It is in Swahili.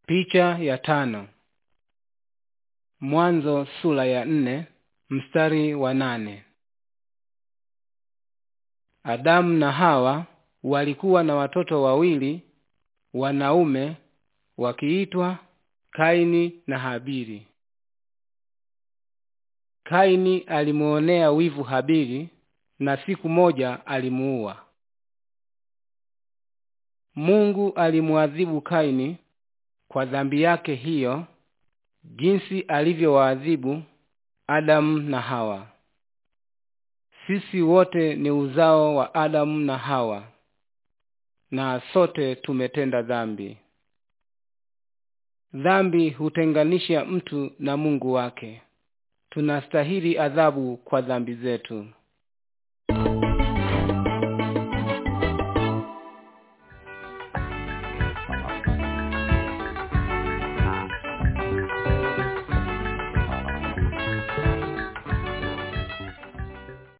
Picha ya tano. Mwanzo sura ya nne mstari wa nane. Adamu na Hawa walikuwa na watoto wawili wanaume wakiitwa Kaini na Habili. Kaini alimuonea wivu Habili na siku moja alimuua. Mungu alimuadhibu Kaini kwa dhambi yake hiyo jinsi alivyowaadhibu Adamu na Hawa. Sisi wote ni uzao wa Adamu na Hawa na sote tumetenda dhambi. Dhambi hutenganisha mtu na Mungu wake. Tunastahili adhabu kwa dhambi zetu.